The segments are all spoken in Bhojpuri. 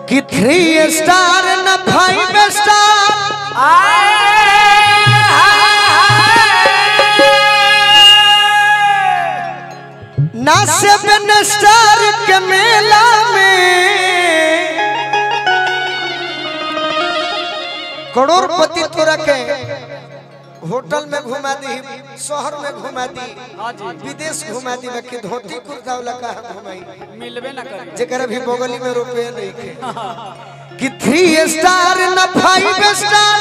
कि थ्री स्टार न फाइव स्टार ना सेवन स्टार के मेला में करोड़पति तोरा के होटल में घुमा दी शहर में घुमा दी विदेश घुमा दी बाकी धोती कुर्ता वाला कहा घुमाई मिलबे ना करे जेकर अभी बगली में रुपये नहीं खे कि थ्री स्टार न फाइव स्टार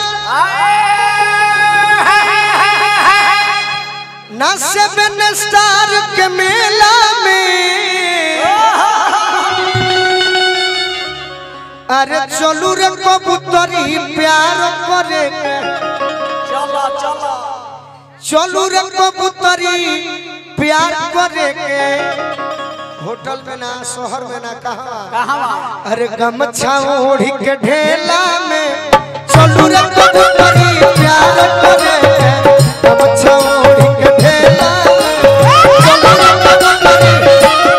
न सेवन स्टार के मेला में अरे चलू रे कबूतरी प्यार करे चलो चलो चलू रे कबूतरी प्यार करे के होटल में ना शहर में ना कहा कहाँ अरे गमछा ओढ़ी के ढेला में चलू रे कबूतरी प्यार करे गमछा ओढ़ी के ढेला में चलू रे कबूतरी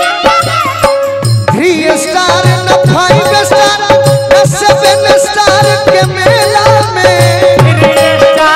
थ्री स्टार न फाइव स्टार न सेवन स्टार के मेला में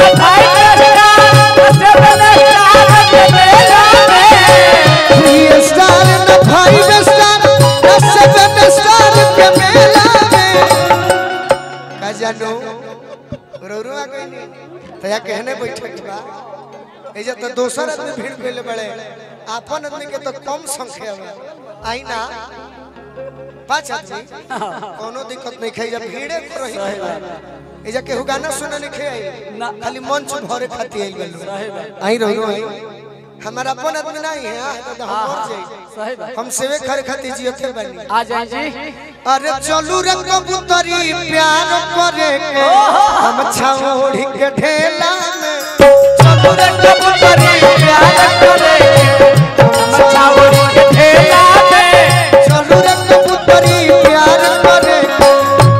थ्री स्टार न फाइव स्टार न सेवन स्टार के मेला में का जानो रोरुआ कोई तया कहने बैठक बा एजा तो दोसर आदमी भीड़ कइले बड़े आपन आदमी के तो कम संख्या में आई ना पांच आदमी कोनो दिक्कत नहीं खाई जब भीड़े को रही एजा केहू गाना सुने नहीं खाई ना। खाली मंच भरे खाती आई गल आई रहो आई हमारा अपन आदमी नहीं है आ, तो हम मर जाई सही बात हम सेवे करे खातिर जियते बानी आ जाए जी अरे चलू रे कबूतरी प्यार करे के हम छाओड़ी के ढेला में चलू रे कबूतरी प्यार करे के हम छाओड़ी के ढेला में चलू रे कबूतरी प्यार करे के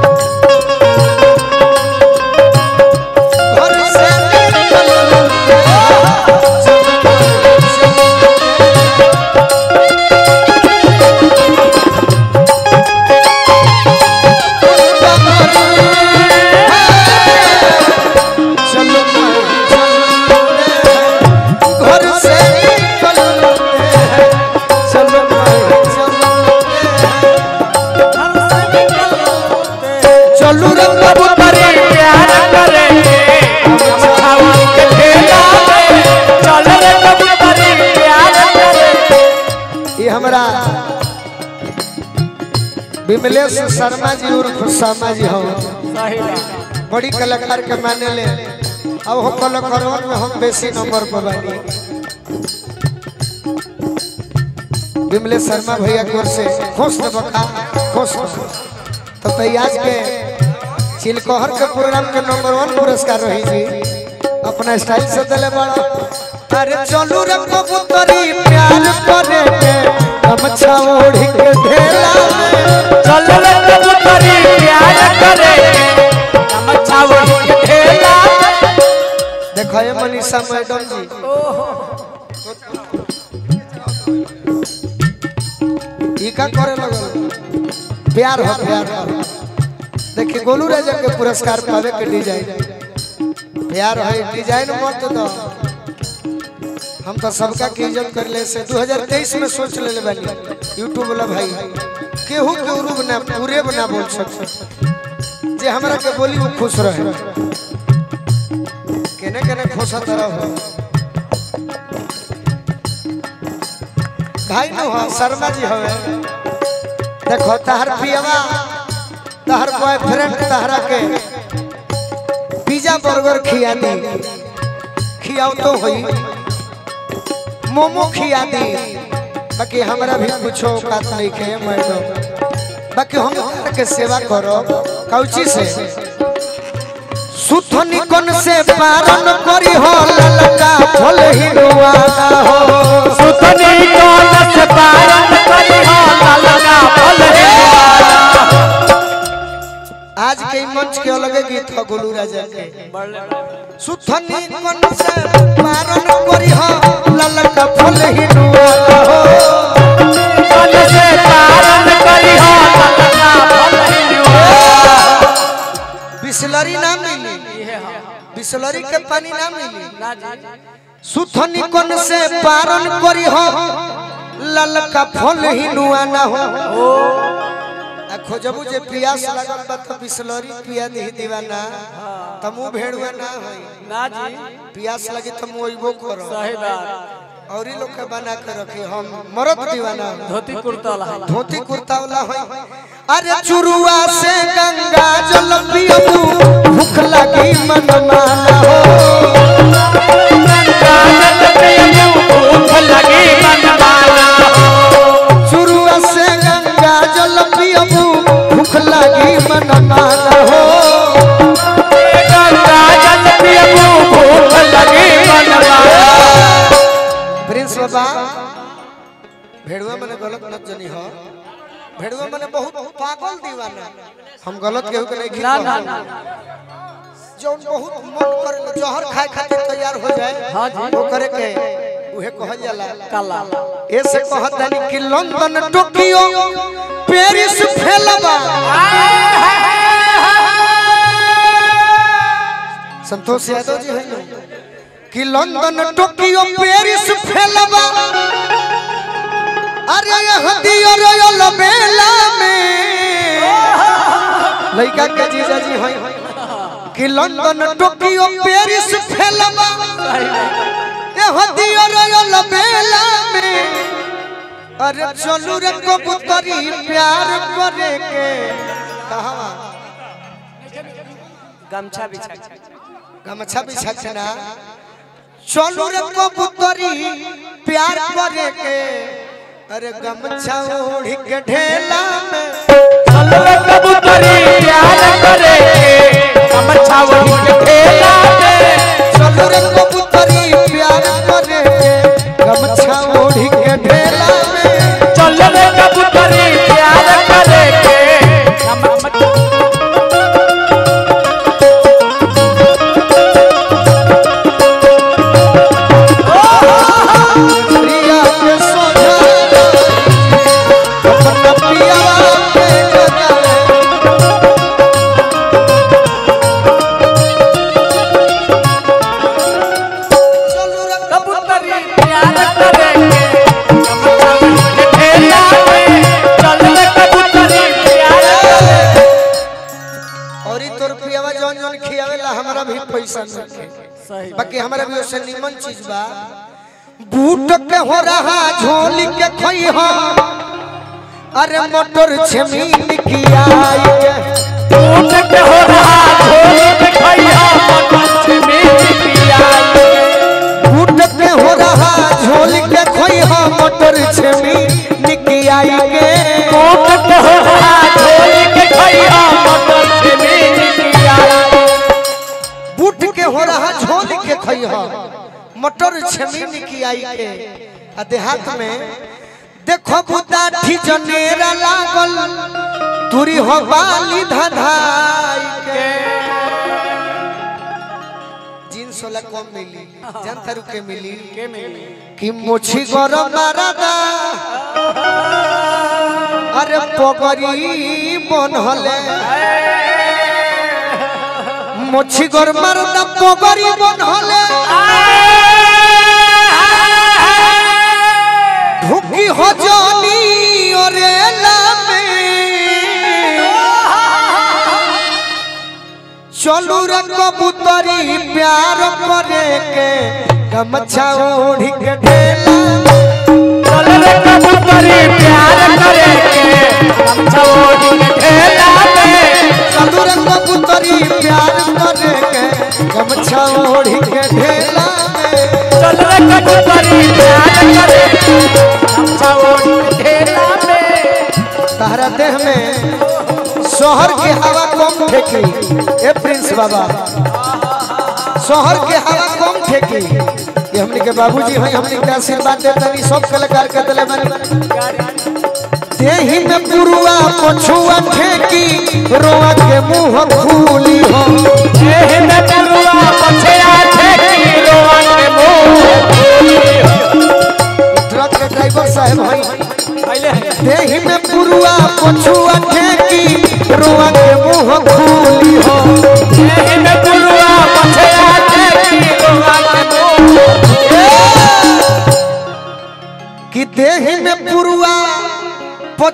घर से निकल चलो घर से निकल चलो चलू रे कबूतरी प्यार करे छावन के ठेला में चल रे कबूतरी प्यार करे ये हमरा विमलेश शर्मा जी और खुशामा जी हो सही बात बड़ी कलाकार के माने ले अब हम कलाकारवन में हम बेसी नंबर पर बानी विमलेश शर्मा भैया की ओर से खुश न बखा खुश खुश तो तैयाज के चिलकोहर के प्रोग्राम के नंबर वन पुरस्कार रही जी अपना स्टाइल से दिले बड़ा अरे चलू रे कबूतरी प्यार करे के गमछा ओढ़ी के ढेला में चल रे कबूतरी प्यार करे हम छावन के ठेला में देखो ये मनीषा मैडम जी ई का करे लगल प्यार हो प्यार हो देखिए गोलू राजा के पुरस्कार पावे के डिजाइन प्यार है डिजाइन मत दो हम तो सबका की इज्जत कर ले से 2023 में सोच ले ले बानी यूट्यूब वाला भाई केहू के उरूब ना पूरे बना बोल सकते जे हमरा के बोली वो खुश रहे केने केने खुश तरह हो भाई नु हो शर्मा जी हवे देखो तहर पियवा तहर बॉयफ्रेंड तहरा के पिज्जा बर्गर खिया दी खियाओ तो होई मोमो खिया दी बाकी हमरा भी कुछ औकात नहीं खे मैडम बाकी हम तहरा के सेवा करो कौची से सुथनी कन से पारन करी हो ललका फल हिनुआना हो सुतनी कौन से पारन करी हो ललका फल आज के ई मंच के अलग गीत हो गोलू राजा के सुथनी कन से पारन करी हो ललका फल हिनुआना हो कौन से पारन करी हो ललका फल बिसलरी के पानी ना मिली ना जी सुथनी कोन से पारन करी हो ललका फल ही नुआ ना हो आ खोजबू जे पियास लगल बा तो बिसलरी पिया दी दीवाना तमु भेड़ुआ ना होई ना जी पियास लगी तो मोइबो करो सही बात और ही लोग के बना के रखे हम मरद दीवाना धोती कुर्ता ला धोती कुर्ता वाला होई अरे चुरुआ से गंगा जल पियबू भूख लगी मन माना हो भूख लगी मन माना चुरुआ से गंगा जल पियबू भूख लगी मन माना हो गंगा जल पियबू भूख लगी मन माना प्रिंस बाबा भेड़ुआ मने गलत मत जनी हो भेड़ुआ मने बहुत पागल दीवाना हम गलत केहू के नहीं ना ना खिला ना जौन बहुत मन करे जहर खाए खातिर तैयार हो जाए हाँ जी। वो करे के उहे कहल जाला काला ऐसे कहत दानी कि लंदन टोकियो पेरिस फेलबा संतोष यादव जी है ना कि लंदन टोकियो पेरिस फेलबा अरे यह दियो रोयल मेला में लड़का के जीजा जी है कि लंदन टोकियो पेरिस फेलबा यह दियो रोयल मेला में अरे चलू रे कबूतरी प्यार करे के कहां गमछा बिछा गमछा बिछा के ना चलू रे कबूतरी प्यार करे के अरे गमछा ओढ़ी के ढेला में चलो रे कबूतरी प्यार करे गमछा वही के ठेला पे चलू रे कबूतरी प्यार करे के गमछा ओढ़ी के ढेला में चलो रे कबूतरी प्यार करे गमछा प्रिया के सोझा अपना पिया के जगह चलू रे कबूतरी प्यार करे गमछा वही के ठेला पे चलो रे कबूतरी प्यार करे और ई तोर पियावा जौन जौन खियावेला हमरा भी पैसा मिले सही बाकी हमरा भी उससे निमन चीज बा बूट के हो रहा झोली के खोई हो अरे मोटर छमीन की आई के टूट के हो रहा झोली में खैया मन में पिया बूट के हो रहा झोली के खोई हो मोटर छमीन की आई के टूट के हो रहा झोली के खैया मन में पिया बूट के हो रहा झोली के खोई हो मोटर छमीन की आई के आ देहात में देखो बुदाठी जनेरा लागल तुरी हो बाली धधाई के जींस वाला कम मिली जनता रुके मिली के मिली कि मुछी गरम मारदा अरे पगरी बनहले मुछी गरम मारदा पगरी बनहले ढुकी हो जानी ओरे लामे चलू रे कबूतरी प्यार करे के गमछा ओढ़ी के ढेला चल रे कबूतरी प्यार करे हम छोड़ के ठेला पे चलू रे कबूतरी प्यार करे के गमछा ओढ़ी के ढेला में चल रे कबूतरी प्यार करे हम छोड़ के ठेला पे तहरा देह में शहर के हवा कम फेंकी ए प्रिंस बाबा शहर के हवा कम फेंकी ये हमने के बाबूजी हैं हमने के आशीर्वाद देते नहीं सब कलाकार के दिले बने देही में पुरुआ पछुआ फेंकी रोआ के मुंह खूली हो एह में पुरुआ पछया ठेकी रोआ के मुंह ट्रक के ड्राइवर साहब हैं पहले देही में पुरुआ पछुआ फेंकी रोआ के मुंह खूली हो एह में पुरुआ पछया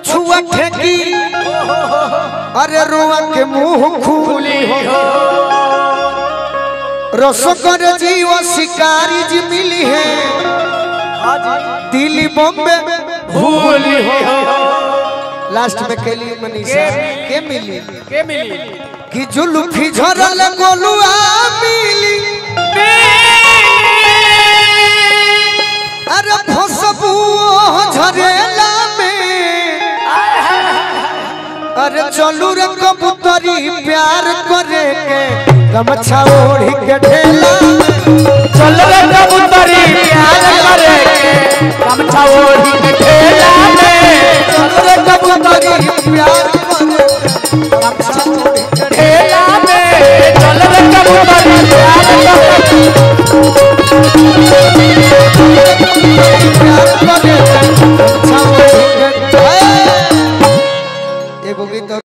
पछुआ ठेकी अरे रुआ के मुंह खूली हो रसकर जीव शिकारी जी मिली है दिल्ली बॉम्बे भूली हो लास्ट में कैली मनीषा के मिली के मिली कि जुल्फी झरल गोलुआ मिली अरे फसबू झरेला में अरे चलू रे कबूतरी प्यार करे के गमछा ओढ़ी के ढेला चल रे कबूतरी प्यार करे के गमछा ओढ़ी के ठेला में चलू रे कबूतरी प्यार करे के गमछा ओढ़ी के ठेला में चल रे कबूतरी प्यार करे के प्यार करे के गमछा